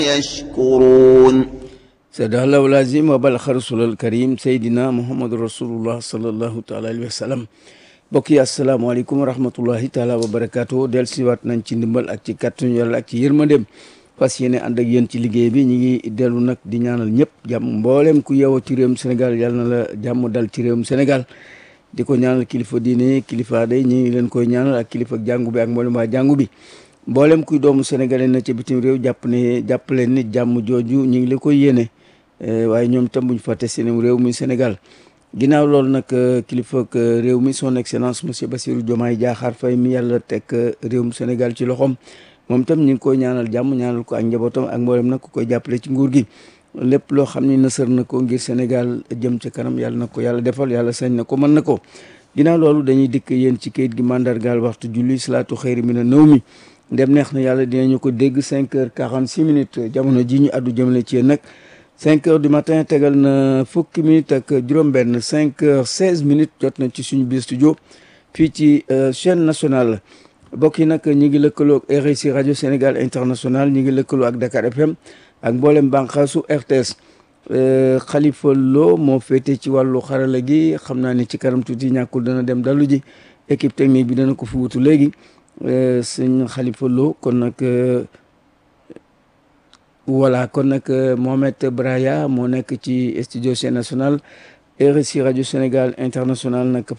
يشكرون صدق الله العظيم وبلغ رسول الكريم سيدنا محمد رسول الله صلى الله تعالى عليه وسلم mbokk yi asalaamaaleykum wa rahmatullahi taala wa barakaatu del siwaat nañ ci ndimbal ak ci kàttanu yàlla ak ci yërmandeem fas yéene ànd ak yéen ci liggéey bi ñi ngi dellu nag di ñaanal ñëpp jàmm mbooleem ku yeewoo ci réewum Sénégal yàlla na la jàmm dal ci réewum Sénégal di ko ñaanal kilifa diine kilifa day ñi ngi leen koy ñaanal ak kilifa jàngu bi ak mboolem waa jàngu bi mboolem kuy doomu sénégalais na ca bitim réew jàpp ne jàpp leen ni jàmm jooju ñi ngi la koy yéene waaye ñoom tam buñ fàtte seen réew muy Sénégal ginnaaw loolu nag kilifa réew mi son excellence monsieur Bassirou Diomaye Diakhar Faye mi yàlla teg réewum Sénégal ci loxoom moom tam ñu ngi koy ñaanal jàmm ñaanal ko ak njabootam ak mboolem nag ku koy jàppale ci nguur gi lépp loo xam ni nësër na ko ngir Sénégal jëm ca kanam yàlla na ko yàlla defal yàlla sañ na ko mën na ko ginnaaw loolu dañuy dikk yéen ci kayit gi mandargaal waxtu julli salaatu xëyri mi na nëw mi ndem neex na yàlla dinañu ko dégg 5 heures 46 minutes jamono ji ñu addu jëmale ci yéen nag 5 heures du matin tegal na fukki minutes ak juróom-benn 5 heures 16 minutes jot na ci suñu biir studio fii ci chaîne nationale mbokk yi nag ñi ngi lëkkaloo ak RSI rajo Sénégal international ñi ngi lëkkaloo ak Dakar FM ak mboolem bànqaasu RTS Khalifa Lo moo féete ci wàllu xarala gi xam naa ni ci kanam tuuti ñàkkul dana dem dalu ji équipe technique bi dana ko fi wutu léegi sëñ Khalifa Lo kon nag voilà kon nag Mohamed Braya moo nekk ci studio chaîne nationale RSI rajo Sénégal international nag